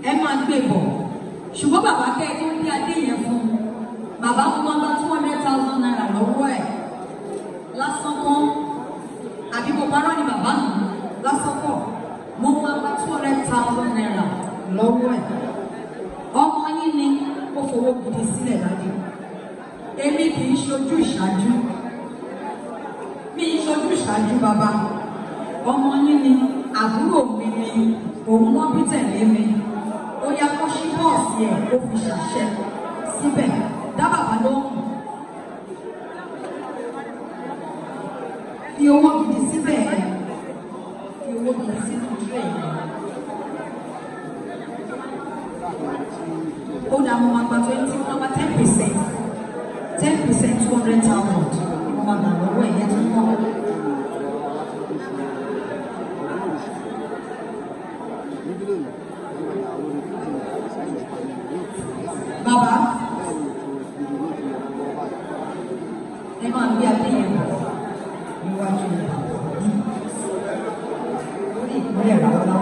ẹ máa gbé bọ̀ ṣùgbọ́n bàbá kẹ́ ẹ tó ń bí adé yẹn fún un bàbá mo máa gba two hundred thousand naira lọ́wọ́ ẹ̀ lásán kọ́ àbí mo parọ́ ni bàbá mi lásán kọ́ mo máa gba two hundred thousand naira lọ́wọ́ ẹ̀ ọmọ yín ni ó fowó gidi sílẹ̀ dájú èmi kì í ṣojú ìṣáájú mi ì ṣojú ìṣáájú bàbá ọmọ yín ni àbúrò mi ni òun ló bí tẹ̀lé mi ó yá kó ṣí bọ́ọ̀sì ẹ̀ ó fi ṣàṣẹ síbẹ̀ dá bàbá lóhùn fi owó gidi síbẹ̀ fi owó gidi sínú ilé ẹ̀ ó dá mo máa gba twenty mo máa gba ten percent ten percent two hundred thousand mo máa gbà lọ́wọ́ ẹ̀yẹ tó ń bọ̀. Bàbá, ẹ máa gbé abẹ́yẹ̀ bọ̀ níwájú rẹ̀. Lórí ìpínlẹ̀ Ràwọ́lá.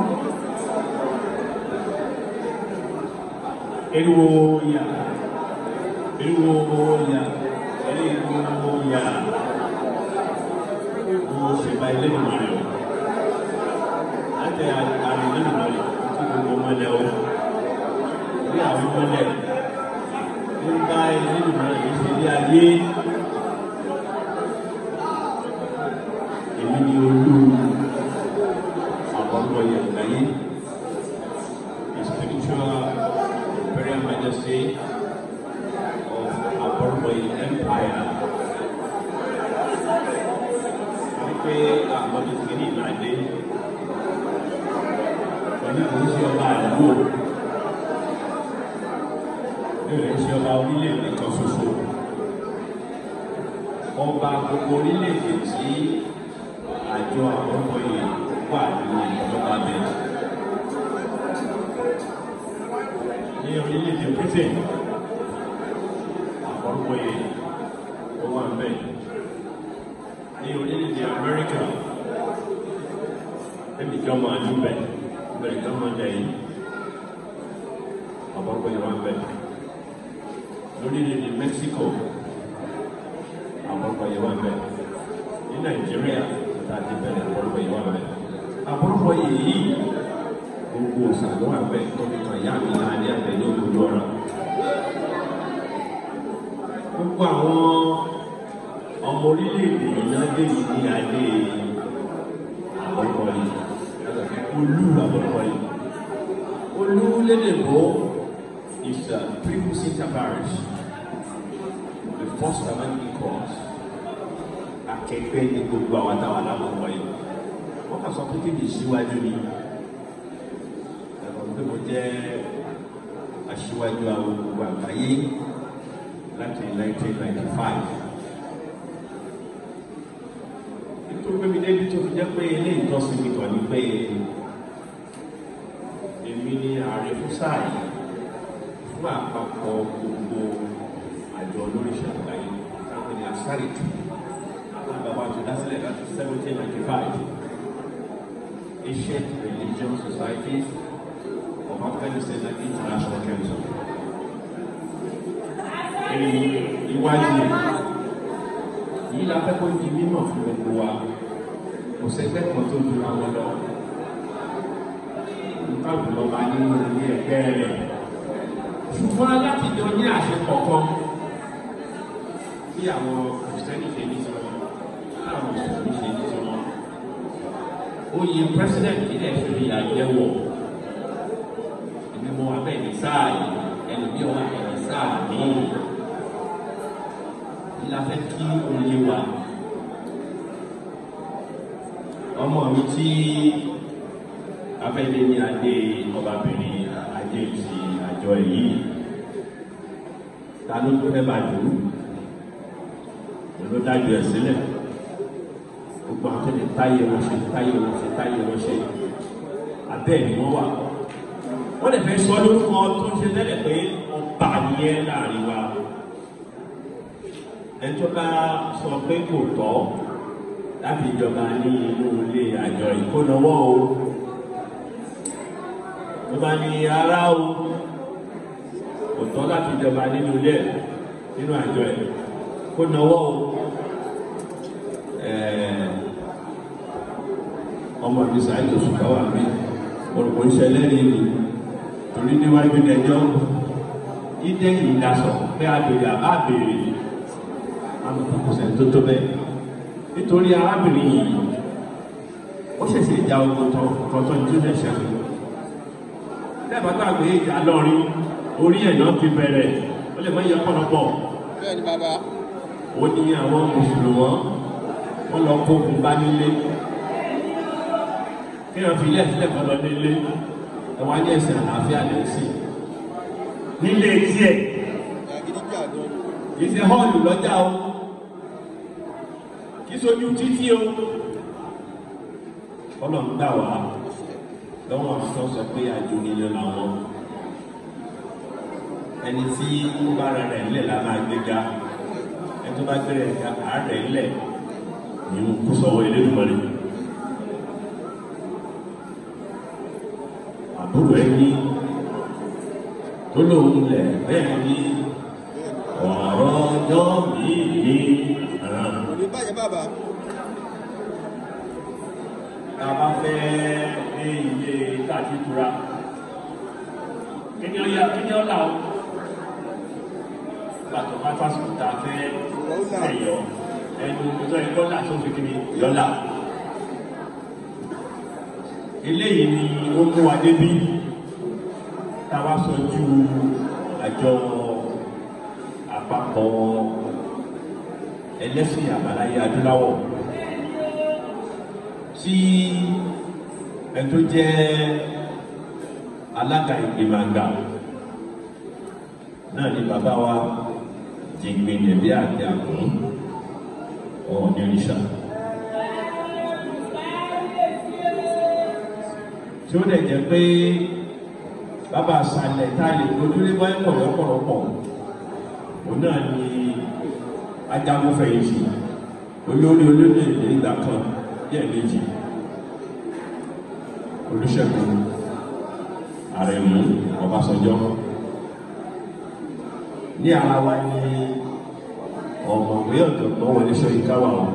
Eriwo ya, eriwo ya, eriwo ya. Mo ṣe ba ilé ìmọ̀ rẹ̀ o. Láti àrùn ilé ìmọ̀ rẹ̀ tí gbogbo mọ́lẹ̀ o. Bí àwọn mọ́lẹ̀ ń bá ilé ìmọ̀ rẹ̀ ṣe ní ayé. Èmi ni olú àkọ́kọ́ yẹn láyé. The spiritual Imperial Majesty of Aborboy Empire. Wípé àwọn ìkíní ìlàdé pẹ̀lú kò ń ṣe ọba àdúgbò. Bẹ́ẹ̀ ń ṣe ọba orílẹ̀-èdè kan ṣoṣo. Ọba gbogbo orílẹ̀-èdè tí àjọ Aborboy wà nínú ìjọba bẹ̀rẹ̀. ní orílẹ̀-èdè britain àkọ́kọ́ yìí ó wà ń bẹ̀ ní orílẹ̀-èdè amẹ́ríkà ẹbí kan máa dún bẹ̀ bẹ̀rẹ̀ kan máa jẹ yìí àkọ́kọ́ yìí wà ń bẹ̀ lórílẹ̀-èdè mexico àkọ́kọ́ yìí wà ń bẹ̀ ní nàìjíríà tàbí bẹ̀rẹ̀ àkọ́kọ́ yìí wà ń bẹ̀ àkọ́kọ́ yìí gbogbo òsàlọ́ àgbẹ̀ tóbi kan yá mi náà ní àtẹ̀lé olójú ọ̀rọ̀. Gbogbo àwọn ọmọ orílẹ̀-èdè náà dé yìí ní adé àbọ̀kọ̀ yìí, olú àbọ̀kọ̀ yìí. Olú lédè bó is a prerequisite parish, the first among equals. Akẹgbẹ́ ní gbogbo àwọn táwọn alábọ̀kọ̀ yìí. Wọ́n kà sọ pé kí ni ìṣíwájú ni pé mo jẹ́ aṣíwájú àwọn gbogbo àgbáyé láti 1995. nítorí pé mi débi tó fi jẹ́ pé ilé ìtọ́sí mi kàn ní pé èmi ni ààrẹ fún sáà yìí fún àpapọ̀ gbogbo àjọ olóríṣẹ́ àgbáyé táwọn ní asárìtì àwọn bàbá tó dá sílẹ̀ láti 1795 ancient religion societies of Afghanistan and International Council. Iwájú yìí la fẹ́ kó di mímọ̀ fún gbogbo wa. Kò sẹ́gbẹ́ kan tó ju àwọn lọ. Nǹkan jùlọ máa ní ilé ẹgbẹ́ rẹ̀. Ṣùgbọ́n láti jọ ní àṣepọ̀ kan bí àwọn kìrìsìtẹ́nì ṣe ní tiwọn, àwọn mùsùlùmí ṣe ní tiwọn. Oyè pírẹ́sìdẹ̀ntì ilẹ̀ ìṣòro yà jẹ́wọ̀ mo wà bẹ́ẹ̀ ní sáà yìí ẹlòmíì wà bẹ́ẹ̀ ní sáà míì la fẹ́ kí oyè wa ọmọ mi tí afẹ́lẹ́ ní adé ọbabìnrin ajé ti àjọ yìí ta ló tó fẹ́ bá dùn ló dájú ẹ̀ sílẹ̀ gbogbo àwọn tó ti táyé wọn ṣe táyé wọn ṣe táyé wọn ṣe abẹ́ ni wọ́n wà wọ́n lè fẹ́ sọ lórúkọ tó ń ṣe tẹ́lẹ̀ pé ọba nìyẹn láàrin wa ẹjọ́ bá sọ pé kò tọ́ láti ìjọba ní inú ilé àjọ ìkónáwó o ló bá ní ara o kò tọ́ láti jọba nínú ilé ẹ̀ nínú àjọ ẹ̀ kó náwó o ọmọ mi sàáyé oṣù káwà mi olùkọ́ ìṣẹ̀lẹ̀ rí ni torí níwájú ẹjọ́ ìdẹ́yìn ìdásọ̀ pé àbèrè àbá àbèrè àmọ́ kò sẹ́ni tó tó bẹ́ẹ̀ nítorí arábìnrin yìí ó ṣẹ̀ṣẹ̀ ìjà ogun tọ̀tọ̀ ní tó ṣẹ̀ṣẹ̀ lẹ́ẹ̀bá gbàgbé ìjà lọ́rin orí ẹ̀ náà ti bẹ̀rẹ̀ ó lè má yẹ pọ̀lọpọ̀ bẹ́ẹ̀ni bàbá ó ní àwọn mùsùlùmọ́ wọ́n lọ kó ogun bá nílé kí wọ́n fi ilé ẹ̀sílẹ̀ kan lọ nílé ẹ̀wọ̀n ajé ẹ̀sìn àlàáfíà lè sí nílé tiẹ̀ ìyàgídí bí àdó ìṣe họ́ọ̀lù lọ́jà o kì í sojú títí o ọlọ́run gbà wá lọ́wọ́ àwọn tó sọ pé àjò nílé làwọn ẹni tí ó bá rẹ̀ rẹ̀ ńlẹ̀ la máa gbé ga ẹni tó bá gbé rẹ̀ ga àárẹ̀ ńlẹ̀ ní kó sọ̀wọ́ Elédùmarè àbúrò ẹni tó lóun lẹ̀ bẹ́ẹ̀ ni ọ̀rọ̀ ọjọ́ mi ní àrùn. kò ní bàjẹ́ bàbá tá a bá fẹ́ ní ilé káàkiri tura kíni ọ̀yà kíni ọ̀là o gbàtọ̀ bá fásitì tá a fẹ́ ẹ̀yọ ẹnu tó ẹ̀kọ́ là tó fi kíni yọ̀là eléyìí ni ó mú wa débi tá a wá sọ ju àjọ àpapọ̀ ẹlẹ́sìn àbáláyé adúláwọ̀ tí ẹ tó jẹ́ alága ìgbìmọ̀ àgbà náà ni bàbá wa jìgbìn ẹ̀bí àti àkùn ọ̀ọ́dún oníṣà. tí ó dẹ̀ jẹ́ pé bàbá àṣàlẹ̀ tá a lè lójúlé bá ẹ̀kọ́ lọ́pọ̀lọpọ̀ òun náà ni ajagunfẹ̀yìntì olórí olórí ìgbà kan díẹ̀ méjì olùṣègùn àrẹ̀mú ọbásanjọ́ ní ara wa ní ọ̀mọ̀wé ọ̀jọ̀gbọ́n wọlé ṣóyínká wà wọn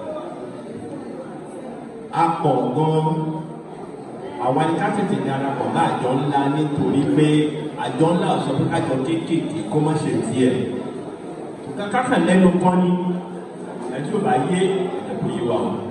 a pọ̀ gan àwọn ẹni ká tètè darapọ̀ bá àjọ ńlá nítorí pé àjọ ńlá sọ pé kájọ kéékèèké kó má ṣe tiẹ̀ kàkà lẹ́nu kọ́ ni ẹtí ò bá yé ẹ̀kọ́ yé wa o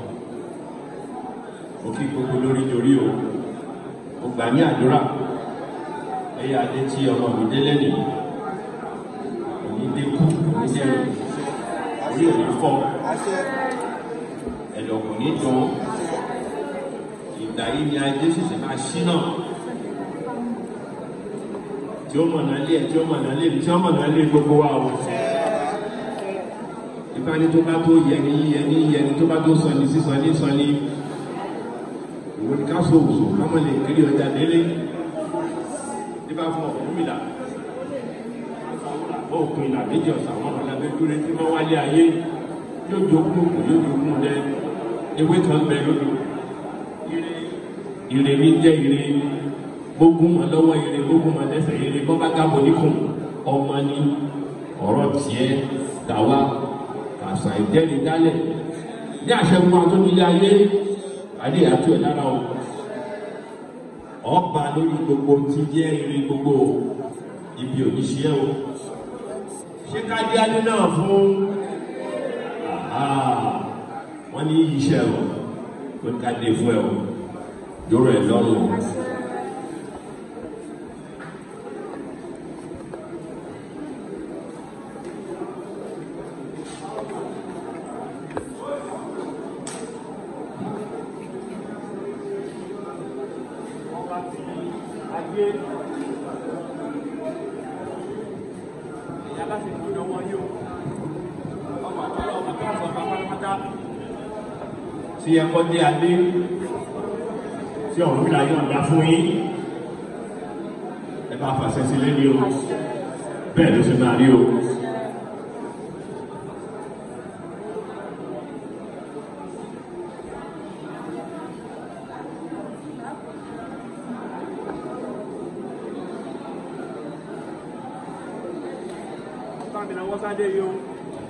òkè gbogbo lórí torí o mo gbà ní àdúrà ẹ̀yà adé tí ọmọ mi délé nì òní dé kú òní dẹrù orí òní fọ́ àṣẹ ẹ̀dọ̀ kò ní dùn ìgbà yìí ni adé ṣẹ̀ṣẹ̀ máa ṣí náà tí ó mọ̀nà lé ẹ̀ tí ó mọ̀nà lé mi tí ó mọ̀nà lé gbogbo wa o ìbáni tó bá tó yẹni yẹni yẹni tó bá tó sọni sísọni sọni ìwọ ni ká so òwò kámọ lè kiri ọjà délé nígbà fún ọkùnrin mi là òkun ìlà méjì ọ̀sán àwọn ọ̀làbẹ́ dúró tí wọ́n wálé ayé yóò jogún òkú yóò jogún lẹ ewé kan bẹ lódò ire ire mi jẹ ire gbógun mọ lọ́wọ́ ire gbógun mọ lẹ́sẹ̀ ire bọ́ bá gábọ̀ níkùn ọmọ ni ọ̀rọ̀ tiẹ̀ dàwa àṣà ìjẹ́ni dálẹ̀ ní àṣẹgun àtúndílé ayé adé àtú ẹ̀ lára o ọba lórí gbogbo ti jẹ́ irin gbogbo ibi òníṣẹ́ o ṣé ká dé adé náà fún wọ́n ní iṣẹ́ o pé ká dé fún ẹ o yóò ẹ lọ́rùn o. tí ẹ kọ́ dé adé tí ọ̀run mi láyé ọ̀dá fún yín ẹ bá fàṣẹ sílé ní o bẹ́ẹ̀ ló ṣe máa rí o. bá mi náwó sáde yìí o.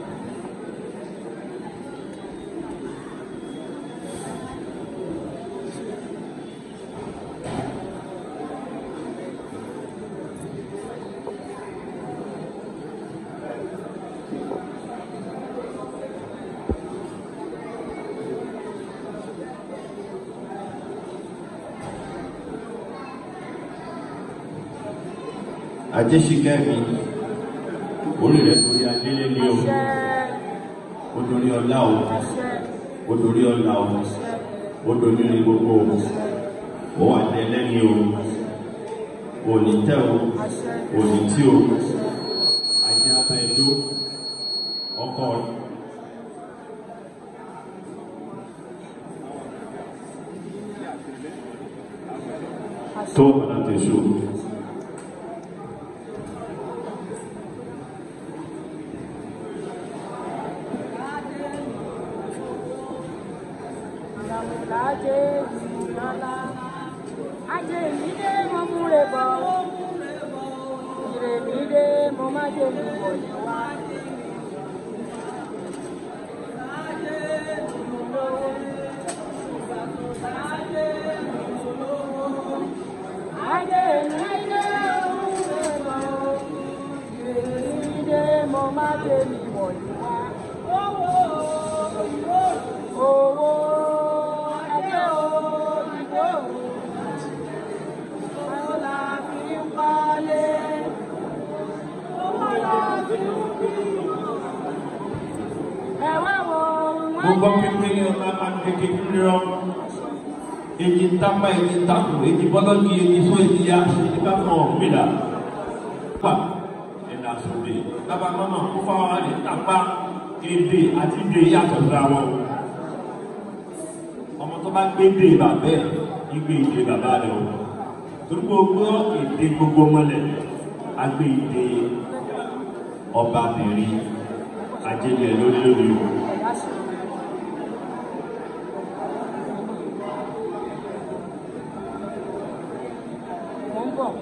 ajéṣikẹ́mi orí rẹ̀ torí adélé ní o ó dorí ọlá o ó dorí ọlá o ó dorí ní gbogbo o ó wà tẹ́lẹ́ni o òní tẹ́ o òní tí o ajé abẹ́ẹ̀dó ọkọ tó ọ̀nà tẹ̀síò. Ajé ìlọ́lá, ajé ìdílé mo múre bọ̀, ìrèmídé mo má jẹ́ mi bọ̀ ní wá. Ajé ìdílé mo múre bọ̀, ìrèmídé mo má jẹ́ mi bọ̀ ní wá. Owó ẹgbẹ́ òyìnbó owó la fi ń palé owó la fi ń bí. Ẹ wá wo mo gbọ́ pípé ní ọlá máa ń kéke nírọ́ èyí ń tápá èyí ń takò èyí bọ́lọ́dún èyí fún èyí yá èyí bá fọ ọ̀gbìnà pa ẹ̀dá sóde lábàá mọ́mọ́ kó fáwọn àlè tápá èdè àti èdè yàtọ̀ síra wọn ọmọ tó bá gbé èdè bàbẹ́ ìgbé èdè bàbá rẹ̀ o torí gbogbo èdè gbogbo mọ́lẹ̀ agbé èdè ọbabìnrin ajẹ́lẹ̀ lórí lórí o. ẹ̀yà sí. Mo ń bọ̀.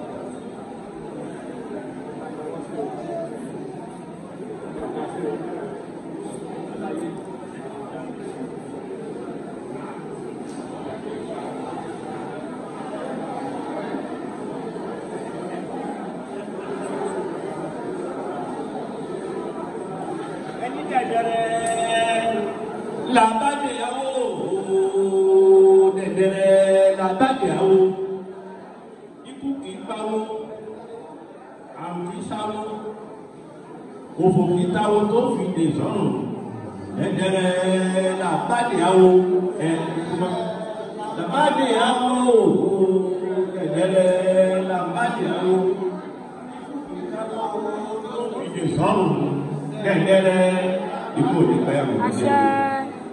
ẹni dẹ̀dẹ̀rẹ̀ làbàdìyàwó dẹ̀dẹ̀rẹ̀ làbàdìyàwó ikú kì í pawó àrùn kì í sáwó òfò kì í táwó tó fi dè sọ́run dẹ̀dẹ̀rẹ̀ làbàdìyàwó ẹ̀ làbàdìyàwó dẹ̀dẹ̀rẹ̀ làbàdìyàwó ìdè sọ́run dẹ̀dẹ̀rẹ̀ ikú òní pẹ́ àrùn kì í Àṣẹ. dẹ̀dẹ̀.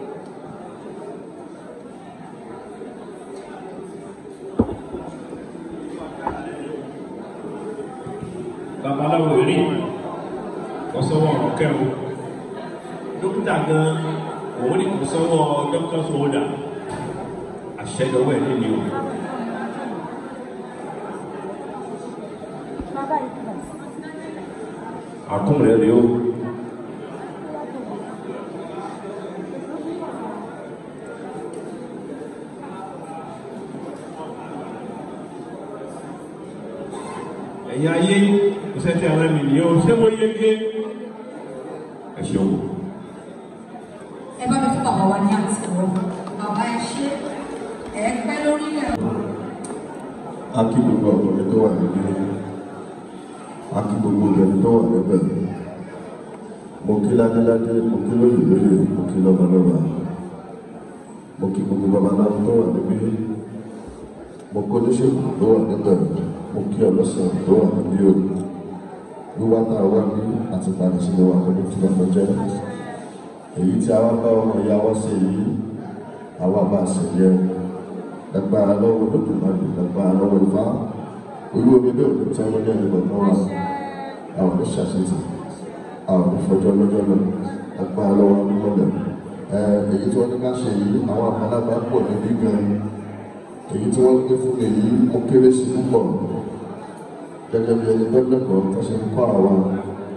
babaláwo rí kọsọwọ ọkẹwò dókítà gan òun ní kọsọwọ dókítà sọwọdà àṣẹdọwọ ẹ nílé o Bàbá yìí kúrò. àkún rẹ rí o ẹ̀yin ayé kò sẹ́tì àwọn ẹ̀mí nìyẹn o ṣé mo yege ẹ ṣeun. ẹ bá mi fún bàbá wa ní àtìwọ́ bàbá ẹ ṣe ẹ pẹ́ lórí ẹ̀. a kí gbogbo ọkùnrin tó wà níbí a kí gbogbo obìnrin tó wà níbẹ̀ mo kí ládéládé mo kí lóyè lóyè mo kí lọ́balọ́ba mo kí gbogbo babaláwo tó wà níbí mo kó oníṣègùn tó wà níbẹ̀ mo kí ọlọ́sàn tó wà níbí o wíwá tá a wá ní àti padà sílé wa pẹ̀lú tí wọ́n jẹ́ èyí tí a wá bá ọmọ ìyá wa ṣe yìí àwa bá a ṣe yẹ agbára lọ́wọ́ lódùmarè agbára lọ́wọ́ ìfá olú omi bẹ́ẹ̀ òkú tí wọ́n ní ẹni kọ̀ọ̀kan wà àwọn ní ṣàṣetì àwọn ní fọjọ́ lọ́jọ́ náà agbára lọ́wọ́ nímọ̀lẹ̀ ẹ èyí tí wọ́n ní ká ṣe yìí àwọn àgbàlagbà pọ̀ níbí gan èyí tí wọ́n gbé fún mi yìí ó kéré sí púpọ̀ gẹ́gẹ́ bí ẹni bẹ́ẹ̀ kọ́ tó ṣe ń kọ́ àwa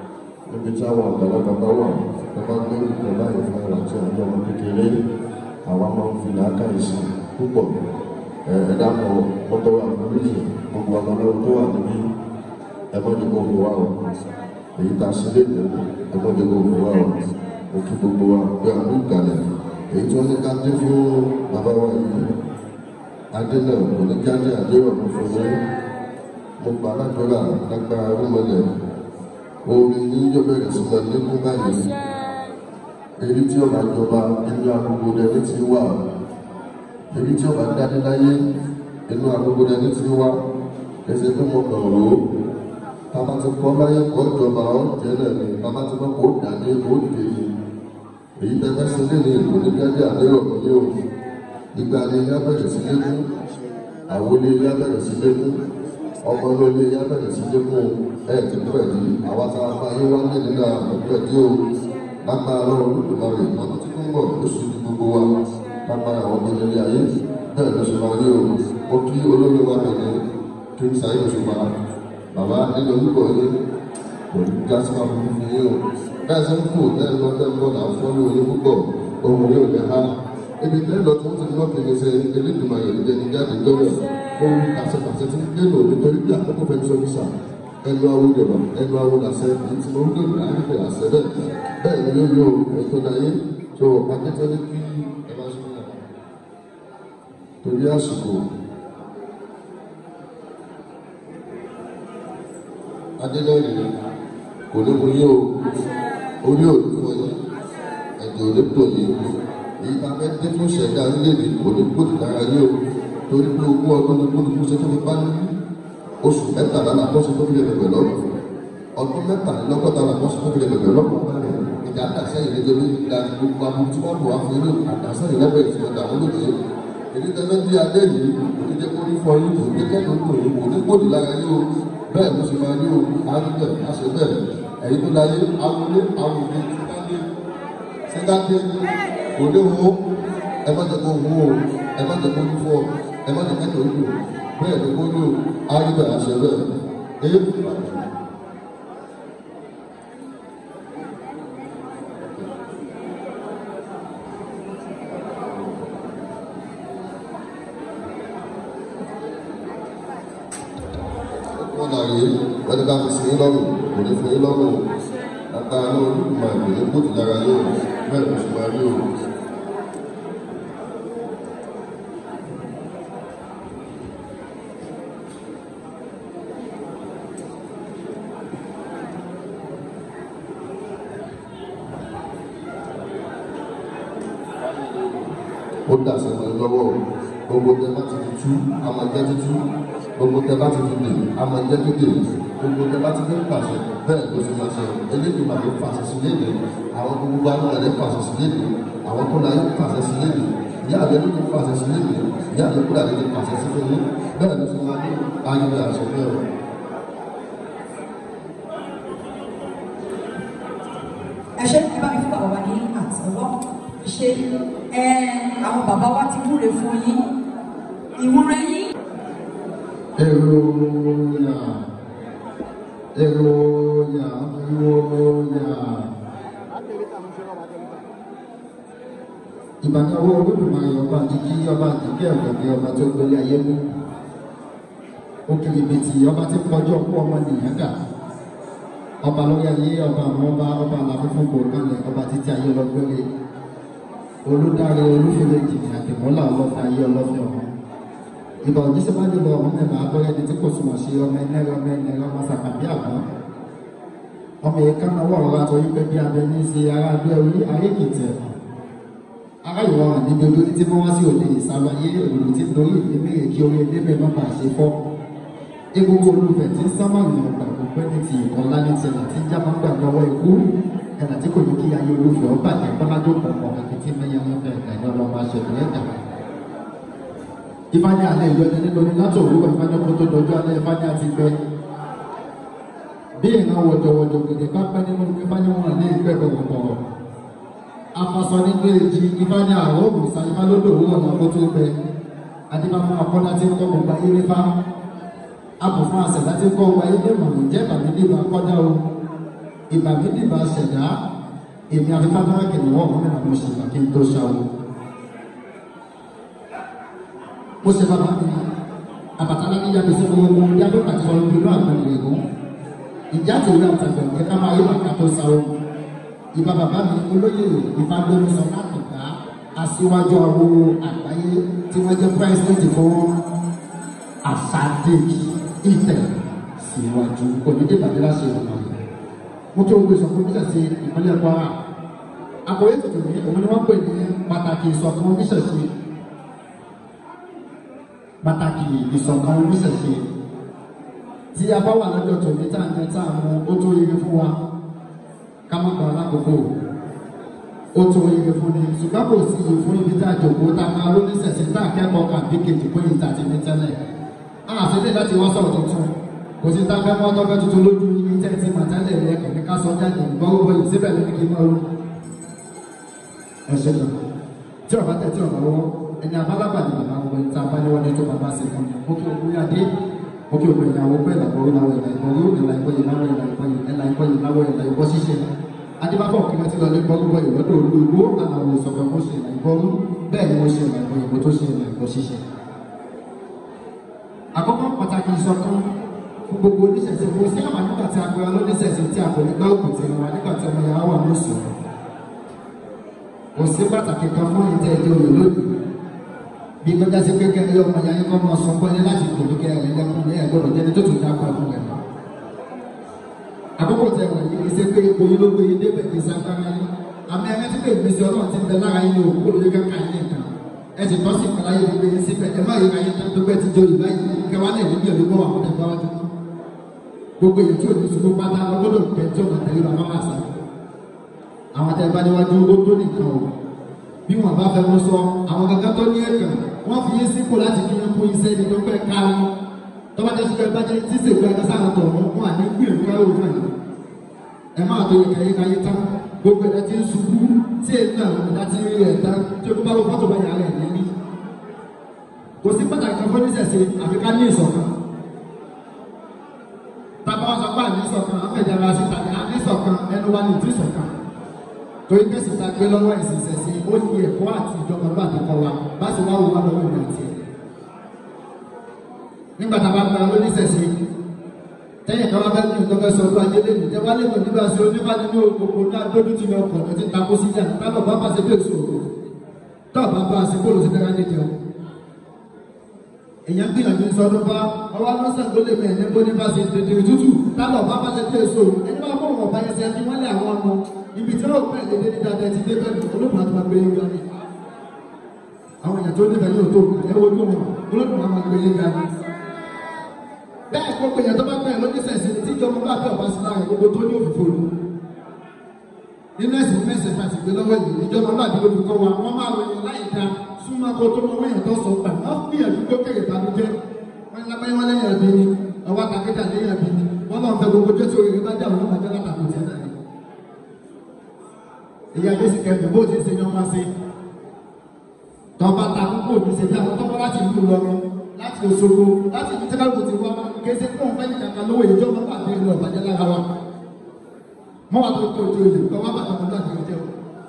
níbi tí àwọn àgbàlagbà bá wà tó bá gbé ìtọ́ báyìí fún àwọn tí àwọn ọmọ kékeré àwa máa ń fi làákàyè sí púpọ̀ ẹ̀ẹ́dàpọ̀ mọ́tò wà lórí gbogbo ọmọdé tó wà níbí ẹgbọ́n ní gbogbo wa o èyí tá a ṣe léde ẹgbọ́n ní gbogbo wa o mo kí gbogbo wa pé àwọn ìgbàlẹ̀ èyí tí wọ́n ní ká dé fún bàbá wa yìí adé náà kò ní ká dé àdéhùn ọ̀hún fún mi mo gbà ládùúrà lágbára rúmọlẹ̀ omi ní yóò bẹ̀rẹ̀ sí lọ lékún báyìí èyí tí ọba jọba inú agogo dẹni ti wà èyí tí ọba dání láyé inú agogo dẹni ti wà ẹsẹ̀ tó mọ kàn rò ó bàbá ti kọ́ láyé kọ́ ìjọba ọ̀jẹ̀ náà ni bàbá ti kọ́ kó dání ó dé ni èyí tẹ́tẹ́ sí lé ní ìlú ní gẹ́gẹ́ àdéhùn ní o ìgbà ni ilé abẹ́rẹ́ sí lékún àwọn ilé ilé abẹ́rẹ́ sí lékún ọmọ ilé ilé ilé abẹ́rẹ́ sí lékún ẹ̀ ti pẹ̀ di àwa tá a máa yé wá ní nínú àwọn pẹ̀ di o lágbára lọ́wọ́ olùdókòwò ọdún tí ń bọ̀ lóṣù tí gbogbo wa lágbára àwọn ọmọ ilé ayé bẹ́ẹ̀ ló ṣe máa rí o mo kí olórí wa bẹ̀rẹ̀ kí n sáyé òṣùpá bàbá nínú orúkọ yín kò ní gíláàsì máa fún fún yín o bẹ́ẹ̀ sẹ́ ń fò bẹ́ẹ̀ lọ bẹ́ẹ̀ bọ́ là ń fọ́ ní orí púpọ̀ ohun yóò lẹ́ ha ibi tẹ́ lọ tó ti lọ́ kiri ṣe elédùnmọ̀ yẹn jẹ́ ní jáde gbọ́dọ̀ ohun àṣepàṣẹ ti ń gbé lò nítorí bí àkókò fẹ́ sọ fíṣà ẹnu awo dẹ̀bà ẹnu awo làṣẹ èyí tí mo ń gbé ìgbà yẹn fẹ́ àṣẹ bẹ́ẹ̀ bẹ́ẹ̀ ni yóò yóò ètò láyé tó akẹ́kọ̀ọ́ kí ẹ bá ṣe fún wa torí àsìkò adélẹ́rìn kò ní mo yé o orí òní fọ yín ẹ̀jẹ̀ òní tò yín èyí tá a fẹ́ dé fún ṣẹ̀dá orílẹ̀-èdè kò ní gbòdì lára yín o torí pé ogún ọdún ní gbódùkú ṣe tó fi bá ní oṣù mẹ́tàlá làkọ́sí tó fi lè bẹ̀rẹ̀ lọ́rùn ọdún mẹ́tàlélọ́gọ́ta làkọ́sí tó fi lè bẹ̀rẹ̀ lọ́rùn ìjà àdàsẹ́yìn nítorí ìdá gbogbo aburú tí wọ́n lò wá fún inú àdàsẹ́yìn lẹ́bẹ̀ẹ́ ìfọ̀dà wọn lóde èyí tẹ́lẹ̀ bí adé yìí kò ní jẹ́ kó ní fọ yín kò ní kẹ́kọ̀ọ́ tó yín kò ní gbòdì lára yín o bẹ́ẹ̀ ló ṣe máa ní o àdúgbò àṣẹ bẹ́ẹ̀ ẹ̀yin tó láyé awolé awolé sígáde sígáde òde wo ẹ má jẹ́ kó wú o ẹ má jẹ́ kó ní fọ ẹ má jẹ́ kẹ́kọ̀ọ́ tó bẹ́ẹ̀ ló kó ní o àdúgbò àṣẹ bẹ́ẹ̀ èyí kò bá jù. wọn náà yé wọn ní ká fi sin lọ́rùn kò ní fún yín lọ́rùn látara náà olùkùnmá ìpè ní kóòtù lára yóò bẹ́ẹ̀ ló ṣe máa rí o. ó dà sẹ́wọ̀n lọ́wọ́ gbogbo tẹ bá ti fi tú a máa jẹ́ tútú gbogbo tẹ bá ti fi dè a máa jẹ́ tó dè gbogbo tẹ bá ti fi pàṣẹ bẹ́ẹ̀ ló ṣe máa ṣe eléyìí máa fi pàṣẹ sí léde àwọn gbogbo àwọn ẹ̀rẹ́ pàṣẹ sí léde àwọn tó láyé pàṣẹ sí léde ìyá àgbẹ̀ ló ti pàṣẹ sí léde ìyá àgbẹ̀ kúrò àgbẹ̀ ló pàṣẹ sí fún yín bẹ́ẹ̀ ló ṣe máa ní ayé àṣẹ bẹ́ẹ̀ o. ẹ ṣe ẹ bá mi fún bàbá wa ní àtẹ́wọ́ ṣe ẹ àwọn bàbá wa ti wúre fún yín ìwúre yín. Èròyà èròyà èròyà. Ìbàdàwọ̀ olódùmarè ọba àdìgí ọba àdìgí ẹ̀gbẹ̀gbẹ̀ ọba tó gbélé ayé mú. Òkèlè bìtì ọba tí kọjú ọkú ọmọ nìyẹn dà. Ọba lórí ayé ọba àwọn ọba ọba àlàfífún kò kalẹ̀ ọba títí ayé ọlọ́gbẹ́rẹ́. Olùdarí olúfẹ́lẹ́ jìnnì àtìmọ́lá ọlọ́fẹ́ ayé ọlọ́fẹ́ ọmọ ìbà òjíṣẹ́ bá dìbò ọmọ mẹ́ta abẹ́rẹ́ ní tí kò súnmọ́ sí ọmọ ẹnẹ́rẹ́ ọmọ ẹnẹ́rẹ́ ọmọ sàkàbí àbá ọmọ yìí ká náwó ọ̀rọ̀ àtọ́ yí pé bí abẹ ní ṣe ara bí orí ayékìtì ẹ̀fọ́ ara ìwọ hàn níbi olórí tí wọ́n wá sí òde ìsàlàyé òdòdó tí lórí ìdíbèrè kí orí ẹdẹ́bẹ̀ má bàa ṣe fọ́ egungun olùfẹ́ tí ń sámà ní ọgbà gbogbo ní ti ìkọlá ní tiẹ̀ tí ń já máa ń gbà lọ́wọ́ ikú ẹ̀nà tí kò ní kí ayé olùfẹ́ ọ bàjẹ́ bọ́lájọ́ pọ̀pọ̀ kàkìtì mẹ́yẹ lọ́fẹ̀ẹ́ ẹ̀ka ìjọ lọ́mọ aṣèlú ẹ̀dá ìfáàní alẹ́ ìyọni nínú ní látò òwúrọ̀ ìfáàní ọkọ̀ tó dọjọ́ alẹ́ ìfáàní àti gbẹ. bí ìran wọ̀jọ̀wọ̀jọ̀ gèdè bá pẹ́ nínú ìfáàní wọn ní ìgbẹ́ bọ̀rọ̀bọ̀rọ̀. afasọ nígbè èjì ìfáàní àrọ́ òmùsà ìfá lódò òwúrọ̀ náà kó tó gbẹ. adébá fún akọ́dá tí ń kọ́ gbogbo ayé nífá. abù fún àṣẹ̀dá tí ń kọ́ gbogbo ayé ní ìmọ̀ràn jẹ́ bàmí ní ìbá kọ́dá o. ìgbà mi dìbà ṣẹ̀dá èmi àti fáfáwá kìnìún ọ̀hún nínú àwọn ṣègbà kí n tó ṣàwọ̀. mo ṣe bàbá mi àbàtàlá ní yàgbé sí gbogbo yàgbé pàtó sọ̀rọ̀ bí inú àgbọn ìrẹ̀gùn ìjà tó rí àtàgbẹ̀ ní ká máa yọ àká tó ṣàwọ̀. ìbá bàbá mi olóyè ìfagbénisọ látọ̀gbá aṣíwájú àwọn àgbáyé tí wọ́n jẹ́ pírẹ́sidẹ́ntì fún àṣàdéjì ìtẹ̀ síwájú onídébàdé láṣẹ ìrọ̀lẹ́ mo tó gbé sọ fún bíṣẹ̀ sí ìpínlẹ̀ kwara àkòrí tuntun ní òun ni wọ́n pè ní pàtàkì ìṣọ̀kan bíṣẹ̀ sí pàtàkì ìṣọ̀kan bíṣẹ̀ sí tí a bá wà lọ́jọ́ tòní tá à ń jẹ tá à ń mu ó tó yege fún wa ká má gbà lákòókò ó tó yege fún ni ṣùgbọ́n kò sí iye fún ibi tá a jòkó tá a máa lóní sẹ̀sẹ̀ tá a kẹ́kọ̀ọ́ kà bí kejì pé ìta ti ní tẹ́lẹ̀ àṣẹlẹ̀ láti wá sọ̀rọ̀ tuntun kò sí táfẹ́ mọ́ tọ́fẹ́ tuntun lójú ní tẹ́tí màtálẹ̀ rẹ kẹ̀kẹ́ ká sọ jáde gbọ́rúgbọ́ yìí síbẹ̀ lórí kí n máa rú. ẹ ṣe lọ tí ọba tẹ tí ọba wọ ẹni abálábà ni bàbá wọn ta bá ní wọn ní tó bàbá sí fún mi mo kí òkú yá dé mo kí òkú ìyàwó pé ìlàgbọ́rú náà ìlà ìgbọ́rú ìlà ìgbọ́yè náà ìlà ìgbọ́yè ìlà ìgbọ́yè náà ìlà ìgbọ́ ṣíṣe adébáfọ̀ kí wọ́n ti lọ ní gbọ́rúgbọ́ ìlọ́dọ̀ olú igbó àlàó ìsọ̀kan mo ṣe ìlà ìgbọ́rú bẹ́ẹ̀ ni mo ṣe ìlà ìgbọ́yè mo tó ṣe ìlà ìgbọ́ ṣíṣe. àkọ́kọ́ pàtàkì ìṣọ̀kan fún gbogbo oníṣẹ̀ṣẹ̀ kò sí àwọn nígbà tí a pera lóníṣẹ̀ṣẹ̀ tí a kò ní gbá òkú tí wọn nígbà tí ọmọ yàrá wà lóṣù kò sí pàtàkì kan fún ìtẹ́ ìdí òye lónìí bí gbẹ́jà sí kékeré ní ọmọ yàrá kọ́ máa sọ pé ní láti gbòdú kẹ́ ẹ̀rẹ́ lẹ́kùn ní ẹ̀gbọ́dọ̀ jẹ́ni tó tún dákọ̀ fún ẹ̀ àkókò tẹ wọ̀nyí kì í ṣe pé ipò yìí ló gbé yín débẹ̀ kì í sáfárá yín àmì ẹ̀rẹ́ tí kò gbèsè ọlọ́run ti ń bẹ lára yín òkú olóyè kankan yín nìkan ẹ sì tọ́ sí ìpàláyé gbogbo yín síbẹ̀ ẹ má yẹ ká yín tán tó gbẹ́ ti jó ìbá yìí kẹwàá náà ìlú gbẹ̀lú bọ́ àwọn ẹgbẹ́ wájú gbogbo èyí tí ò ní ṣubú pátá lọ́gbọ́dọ̀ tẹ tí ọ̀nà tẹ̀lé bàbá máa sá àwọn tẹ bá níwájú ó tó nìkan o bí wọn bá fẹ́ wọn sọ àwọn kankan tó ní ẹ̀kàn wọ́n fi yín sípò láti fi yín kún iṣẹ́ ibi tó fẹ́ ká wọn tọ́ba jẹ́ sùkẹ́ bá jẹ́ tí sèkú ẹ̀ka sáà tọ̀ wọn wọn à ní gbìyànjú ẹ̀ òun náà ẹ máa tó yẹ kẹyẹ káyé tán gbogbo ẹ̀dá tí ń ṣubú tí èyí náà ẹ̀dá tí ń rí ẹ̀ tán tí o bá wọ fọ́tò bá yàrá ẹ̀ níbí kò sí pàtàkì kan fún oníṣẹ̀ṣe àfi ká ní ìṣọ̀kan tábà wọn sọ pé àní ìṣọ̀kan afẹ́jára sí tàbí àní ìṣọ̀kan ẹnu wa ní ìtú ìṣọ̀kan torí kẹsì ta gbé lọ́wọ́ ẹ̀sìn ìṣẹ̀ṣe ó ní ẹ̀kọ́ àti ìjọba bá àtẹkọ wa bá sì wá wò wá lọ́wọ́ ìgbà tiẹ̀ nígbà tá a bá gba oníṣẹ̀ṣe tẹ́yìn kan wá fẹ́ ní ìjọba sọ ọdún ajé lẹ́nu tẹ́ wá lè mọ̀ nígbà sí onífàdí ní òkòkò náà dójú ti lọ ọkọ̀ lọ́tí takó sí jà tábọ̀ bá bá ṣe bí èso òkò tọ́ọ̀ bá bá ṣe bóòlù sí tẹ́lá ní jẹun èèyàn gbìyànjú sọdún bá ọwọ́ lọ́sàn tó lè mẹ́ ẹ̀ní bó ní bá ṣe tètè tútù tábọ̀ bá bá ṣe bí èso ẹni bá bọ̀ wọ̀n bá yẹn ṣe ẹni wọ́n lé àwọn ọmọ ibi tí wọ́n pẹ̀ lédè ní dáadáa ti dé bẹ́ẹ̀ olóògùn àti máa gbé yín gani àwọn èèyàn tó nífẹ̀ẹ́ yóò tó ẹ wo tó wọn olóògùn àti máa gbé yín gani bẹ́ẹ̀ kó pé yẹn tó bá pẹ́ lójú sẹ̀sìn tí ìjọba bá bẹ̀ ọ̀bá sí láàrin gbogbo tó ní òfìfo lu nínú ẹ̀sìn mẹ́sẹ̀ fàṣì gbé lọ́wọ́ yìí ìjọba bá bí olùkọ́ wa wọ́n máa ròyìn láì dá súnmọ́ kó tó mọ́wọ́ yẹn tó sọ gbà wọ́n gbìyànjú kó kéré ìbànújẹ́ wọ́n ní lábẹ́ wọn lẹ́yìn ẹ̀bí ni ọwọ́ àtàkéjà lẹ́yìn ẹ̀bí ni wọ́n máa ń fẹ́ gbogbo jẹ́ tí oríire bá jà wọ́n máa jẹ́ látàkùn tiẹ̀ náà ni. ìyá jésì kẹfì bó ti ṣe yan wá sí tọ́ba ta kókó òbí ṣe bí àwọn tọ́kọ́ láti ìlú lọ́rùn láti Òṣogbo láti ibi tẹ́lẹ̀ ti wá kése fún òun fẹ́ẹ́ kàkà lówó ìjọba bá àti ìlú ọ̀bàjẹ́ lára wa mọ́ wà tó kó ojú ìlú kọ́ wá bàtà mọ́tò àti ìjẹun.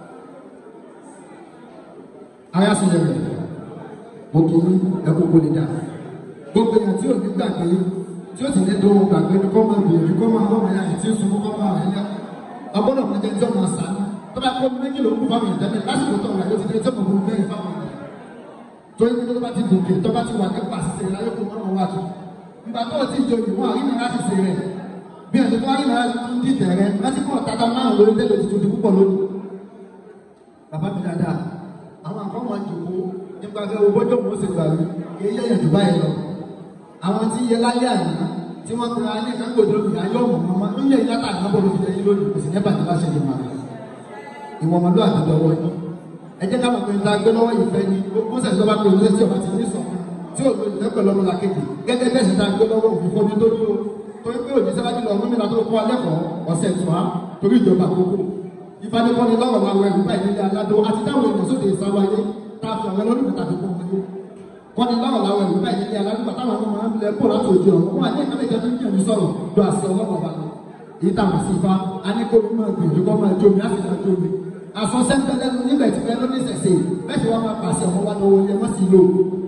ara sì yẹ rẹ̀ mo kì í ẹkú kó lè dà gbogbo èèyàn tí ò ní gbàgbé tí ó sì ní dùn gbàgbé ni kọ́ máa gbìyànjú kọ́ máa lọ́mọ ẹ̀yà tí ó sun kọ́ máa rẹ̀ yá ọgbọ́dọ̀ máa jẹ́ tí ó máa sàánú tó bá kó méjì ló kú fáwọn ìjẹ́bẹ̀ lásìkò tó wà yóò ti dé tí ó máa fún mẹ́rin fáwọn ìjẹ́ torí pé tó bá ti gòkè tó bá ti wà ní pàṣẹ láyé kó mọ́nà wá tó nígbà tó o ti jọ ìwọ̀n àrínà láti ṣe rẹ̀ bí ẹ̀sìn tó àrínà láti tún dìtẹ̀ rẹ̀ láti kọ́ tata márùn lórí tẹ́lẹ̀ tuntun ti púpọ̀ lónìí. bàbá mi dáadáa àwọn àkọ́mọ̀ àjòkó nípa fẹ́ owó bọ́jọ́ mọ́ sí gbàgbé iye yẹ̀yẹ̀ tó báyìí lọ. àwọn tí iye láyé àná tí wọ́n kura ní ìkàgbọ́dọ̀ lórí ayé ọ̀mọ̀ mọ́mọ́ ń yẹ ìyáta àgbàbọ̀ lórí ẹyin lónìí kò sì ní bàtà bá ṣe lè máa ìwọ̀n ọmọdé àtẹ̀dọ̀wọ́ yìí ẹ jẹ́ ká mọ̀ pé nta gbé lọ́wọ́ yìí fẹ́ ni ó sẹ̀ tó bá pè ní tí ọba ti ní sọ tí ò lóyún lẹ́pẹ̀ lọ́mọ la kéde gẹ́gẹ́ bẹ́ẹ̀ sì ta gbé lọ́wọ́ òfin fojú tó ní o torí pé òní sábàjì lọ gómìnà tó kọ́ alẹ́kọ̀ọ́ ọ̀sẹ̀ tó a torí ìjọba àkókò ìfanipọ́ni lọ́rọ̀ làwọn ẹ̀rù báyìí nílé aládó àti táwọn èèyàn sóde ìsáwáyé tá a fi àwọn ẹlọ́dún tàbí kó wọlé kọ́ni lọ́rọ̀ làwọn ẹ̀rù báyìí nílé aládó bàtà àwọn ọmọ máa ń lẹ kó láti òjò ọ̀rọ̀ wọn àti ìkàlẹ̀ ìjọba ń jẹ̀mí sọ̀rọ̀ do àṣẹ ọlọ́rọ̀ ọba lọ èyí tá a mọ̀ sí ifá a ní kó mi máa gbìyànjú kó máa jó mi á sì máa jó mi àfọ̀nsẹ́ńtẹ́ lẹ́nu níbẹ̀ tí bẹ́ẹ̀ ló ní ìṣẹ̀ṣe bẹ́ẹ̀ sì wá máa pàṣẹ ọmọ wa lọ́wọ́ ilé wọ́n sì lò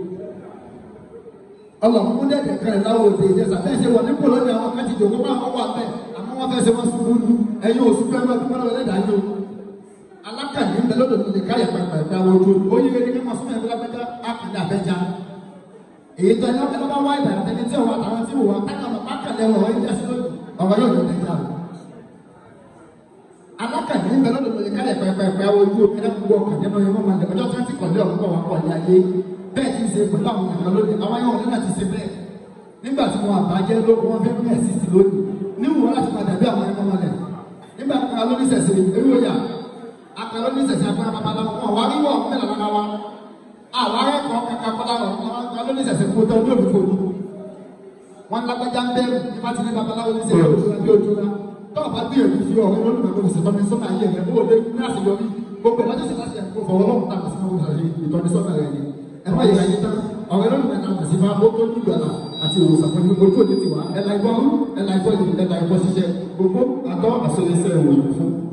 ọlọ́mú dẹ̀dẹ̀ kan ẹ̀ láwọ̀ òde ìjẹsà bẹ́ẹ̀ ṣe wọ̀ nípò lónìí àwọn kan ti dòwó máa wọ́n wà bẹ́ẹ̀ àmọ́ wọ́n fẹ́ ṣe wọ́n sùn lónìí ẹ̀yin oṣù fẹ́ máa dúpẹ́ lọ́wọ́ ẹlẹ́dàá yìí o alákàní ń bẹ lọ́dọ̀ tó lè káyọ̀ pẹ̀pẹ̀ ẹ̀dá ojú ó yí kékeré kí wọ́n sún ẹ̀kọ́ lápẹ́já àkàndé àbẹ́já èyí tó ẹni ọ̀pẹ́ lọ́wọ́ wá ìdá àtẹni tí òun àtàwọn tí òun àtàkàmọ̀ pákàlẹ̀ ọ̀rọ̀ yìí jásí lónìí ọ̀rọ̀ yóò lọ tẹ̀jà o alákàní ń bẹ lọ́dọ̀ tó lè káyọ̀ pẹ̀pẹ̀ ẹ̀dá ojú ẹ̀dá gbogbo ọkàn nínú ẹ̀mọ́ máa ọjọ́ tí wọ́n ti kọ̀lé ọ̀rọ̀ wà pọ̀ ní ayé bẹ́ẹ̀ kì í ṣe pẹ̀lú àwọn ènìyàn lónìí àwọn yóò ní láti ṣe bẹ́ẹ̀ nígbà tí wọn àbájẹ́ lóko wọn fẹ́ bẹ́ẹ̀ sí sí lónìí níwọ̀n láti padà bí àwọn ẹ̀mọ́ mọ́lẹ̀ nígbà tí wọn lóní sẹ̀sẹ̀ ewé ọ̀yà akẹ́lẹ́ lóní sẹ̀sẹ̀ agbára babaláwo wọn wá wíwọ̀ mẹ́lẹ̀ lára wa àwọn akẹ́kọ̀ọ́ kankan kọ́lá wọn wọn lóní sẹ̀sẹ̀ kó tọ́ ojú òbí fòní wọn lágbájá ń bẹ́rù nípa ti ní babaláwo ní sẹ̀sẹ̀ ojú bí ojú la tọ́ ọ̀bá bí èmi fi ọ̀rẹ́ lónìí mẹ́kọ̀ọ́ ní sẹ̀tọ́ ní sọ́nà ayé rẹ̀ ó lé ní àṣeyọrí gbogbo ìdájọ́ sí láti ẹ̀kọ́ fọwọ́ lọ́wọ́ tá a kà sí máa wọ́n ìtọ́nisọ́nà rẹ̀ ni ẹ̀fọ́ yìí ayé tán ọ̀rẹ́ lónìí mẹ́ta kà sí máa ó tó ní ìgbàlà àti ìwòsàn fún gbogbo ojú òní tiwa ẹ̀la ìgbọ́ ẹ̀la ìgbọ́ ìlú ẹ̀la ìgbọ́ ṣiṣẹ́ gbogbo àtọ́ àṣọyẹsẹ̀ ìwòyìn fún